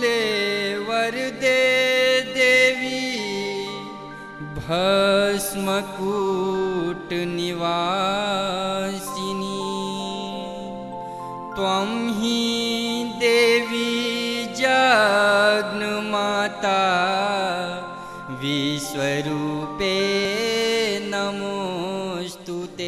वर दे देवी भस्मकूट निवासिनी त्वं हि देवी जग्नमाता विश्वरूपे नमोऽस्तु ते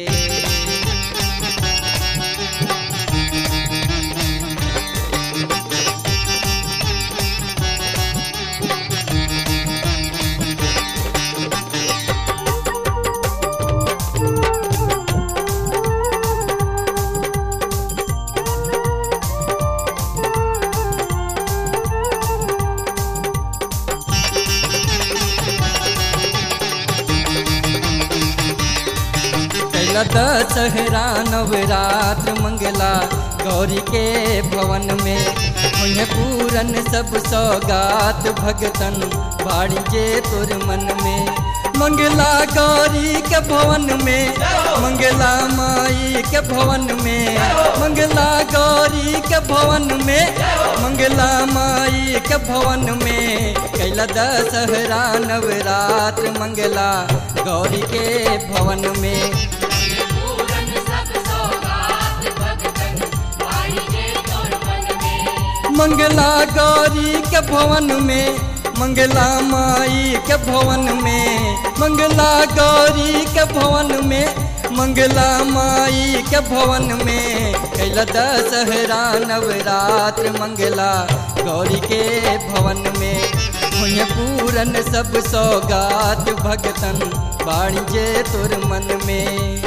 कैला दशहरा नवरात्र मंगला गौरी के भवन में उन्हें पूरन सब सौगात भगतन बाड़ी जे तोर मन में मंगला गौरी के भवन में मंगला माई के भवन में मंगला गौरी के भवन में मंगला माई के भवन में कैला दशहरा नवरात्र मंगला गौरी के भवन में पूरन सब सौगात भगतन पाई जे तोर मन में मंगला गौरी के भवन में मंगला माई के भवन में मंगला गौरी के भवन में मंगला माई के भवन में कैला दशहरा नवरात्र मंगला गौरी के भवन में हुए पूरन सब सौगात भगतन बाणी जे तोर मन में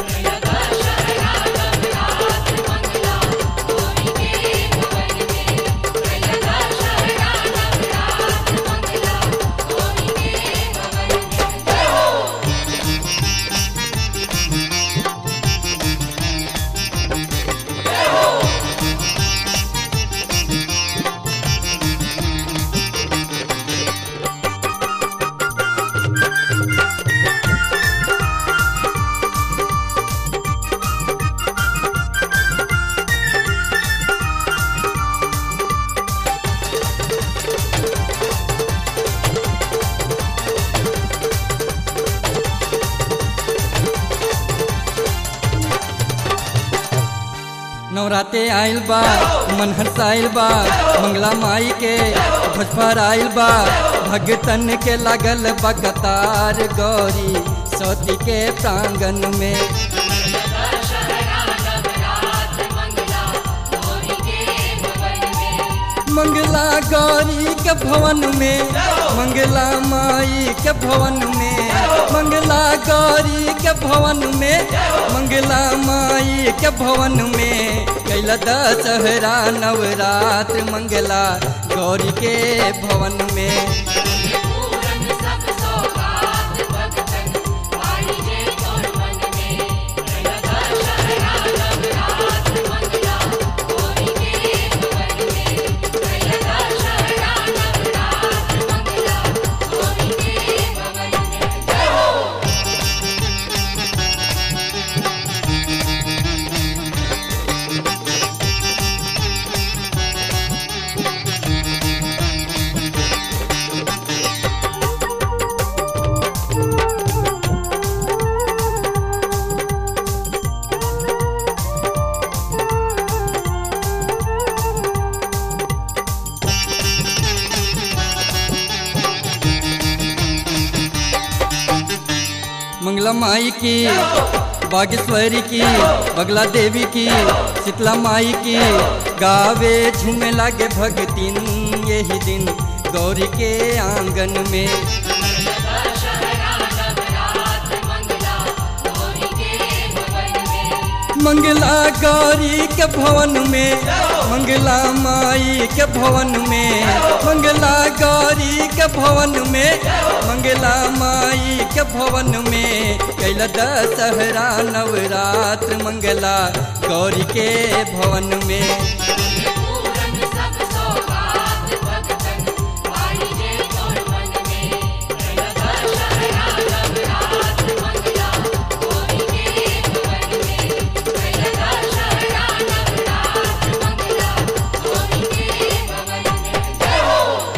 नवराते आइल बा मन हर्षाइल बा मंगला माई के भजफर आइल बा भगतन के लागल बगतार गौरी सती के प्रांगण में मंगला गौरी के भवन में मंगला माई के भवन में मंगला गौरी के भवन में मंगला माई के भवन में कैला दशहरा नवरात्र मंगला गौरी के भवन में पूरन सब सौगात भगतन पाई जे तोर मन में दशहरा नवरात्र मंगला गौरी के भवन में दशहरा नवरात्र मंगला गौरी के भवन में मंगला माई की बागेश्वरी की बगला देवी की शीतला माई की गावे झूमे लागे भगतिन यही दिन गौरी के आंगन में दशहरा नवरात्र मंगला गौरी के भवन में मंगला गौरी के भवन में मंगला माई के भवन में मंगला गौरी के भवन में मंगला माई के भवन में कैला दशहरा नवरात्र मंगला गौरी के भवन में पूरन सब सौगात भगतन पाई जे तोर मन में दशहरा नवरात्र मंगला गौरी के भवन में दशहरा नवरात्र मंगला गौरी के भवन में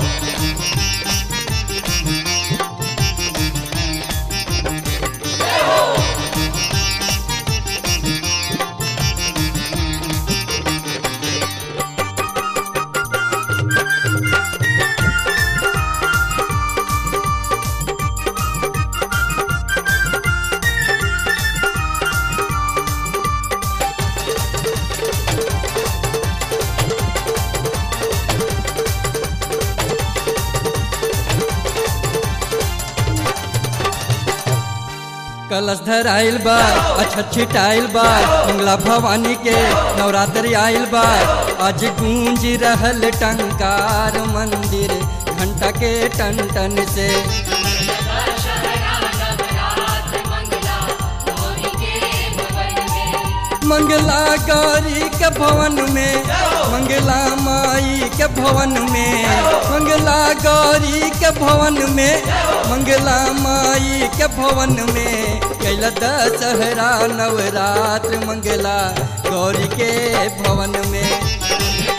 कलश धराइल बा अच्छा छिटाइल बा मंगला भवानी के नवरात्रि आइल बा आज गूंज रहल टंकार मंदिर घंटा के टन टन से दशहरा नवरात्र मंगला गौरी के भवन में मंगला गौरी के भवन में मंगला माई के भवन में मंगला गौरी के भवन में मंगला माई के भवन में कैला दशहरा नवरात्र मंगला गौरी के भवन में